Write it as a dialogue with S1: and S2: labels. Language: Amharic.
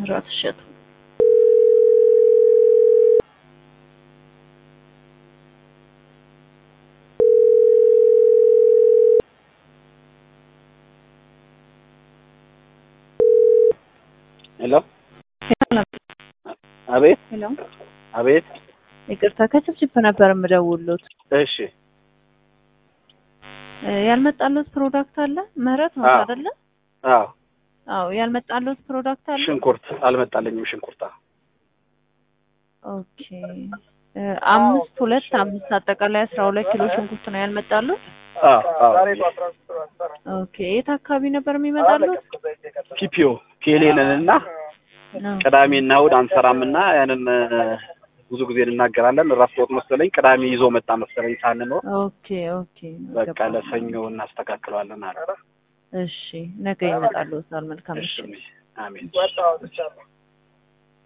S1: ታምራት እሸቱ
S2: ሄሎ አቤት
S1: ሄሎ
S2: አቤት
S1: ይቅርታ ከችፕችፕ ነበር የምደውሉት
S2: እሺ
S1: እ ያልመጣለት ፕሮዳክት አለ ምህረት ነው
S2: አዎ።
S1: አይደለ
S2: አዎ
S1: አዎ ያልመጣለት ፕሮዳክት አለ
S2: ሽንኩርት አልመጣልኝም ሽንኩርታ
S1: ኦኬ እ አምስት ሁለት አምስት አጠቃላይ አስራ ሁለት ኪሎ ሽንኩርት ነው ያልመጣሉት
S2: አዎ አዎ
S1: ኦኬ የት አካባቢ ነበር የሚመጣሉት
S2: ፒፒኦ ቴሌንን እና ቅዳሜና እሑድ አንሰራምና ያንን እ፣ ብዙ ጊዜ እንናገራለን እራስ ወጥ መሰለኝ ቅዳሜ ይዞ መጣ መሰለኝ ሳንኖር
S1: ኦኬ ኦኬ
S2: በቃ
S1: ገባኝ።
S2: ለሰኞ እናስተካክለዋለን አለ
S1: እሺ ነገ ይመጣሉታል መልካም
S2: እሺ
S1: ምሽት
S2: አሜን